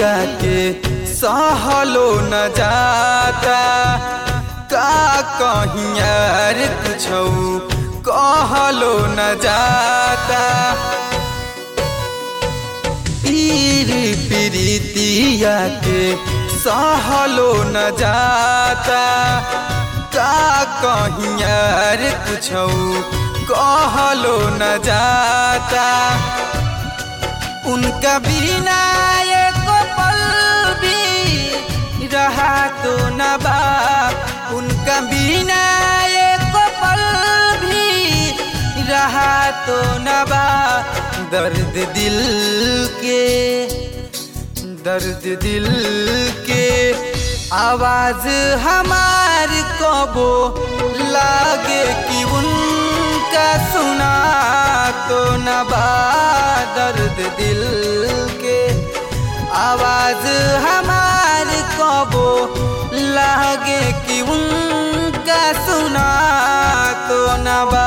प्रीतिया के सहलो न जाता का कहीं यार कुछ कहलो न जाता पीर प्रीतिया के सहलो न जाता का कहीं यार कुछ कहलो न जाता उनका बिना एक पल भी रहा तो न बा उनका बिना एक पल भी रहा तो न बा दर्द दिल के दर्द दिल के आवाज हमार कबो लागे कि उनका सुना तो न बा दर्द दिल के आवाज हमार कबो लागे कि उनका सुना तो न बा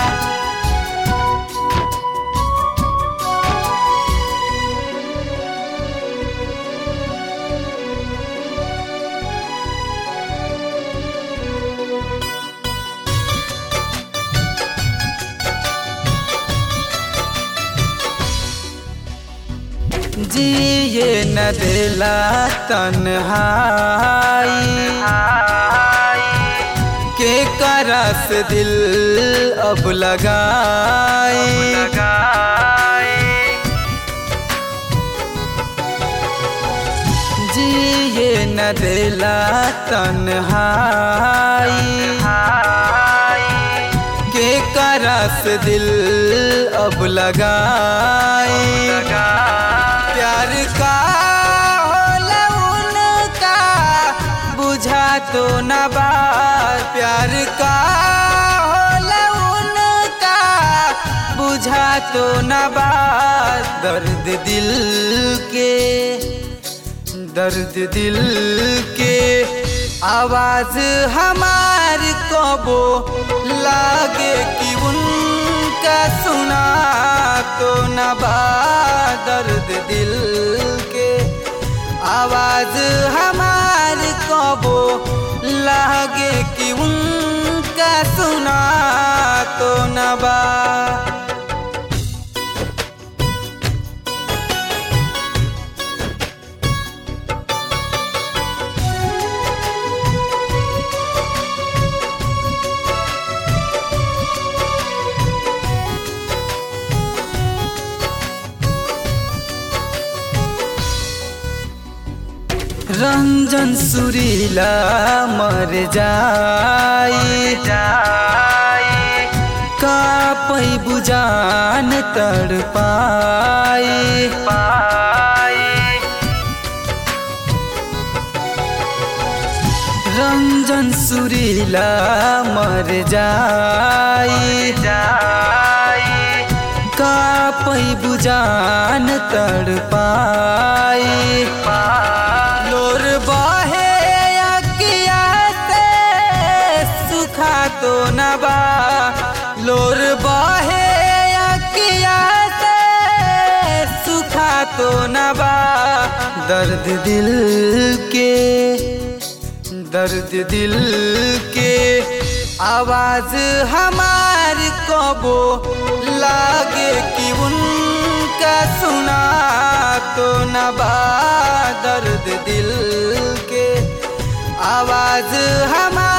जिए न दिला तन्हाई के करस दिल अब लगाई जिए न दिला तन्हाई के करस दिल अब लगाई प्यार का होला उनका बुझा तो न बार प्यार का होला उनका बुझा तो न बार दर्द दिल के दर्द दिल के आवाज हमार कबो लागे कि उनका सुना तो न बा दर्द दिल के आवाज हमार कबो लागे कि उनका सुना तो न बा रंजन सुरीला मर जाई का पै बुजान तड़ पाई रंजन सुरीला मर जाई का पै बुजान तड़ पाई लोर बहे अकिया से सुखा तो न बा लोर बहे अकिया से सुखा तो न बा दर्द दिल के दर्द दिल के आवाज हमार कबो लागे कि उनका सुना तो न बा दर्द दिल के आवाज हमार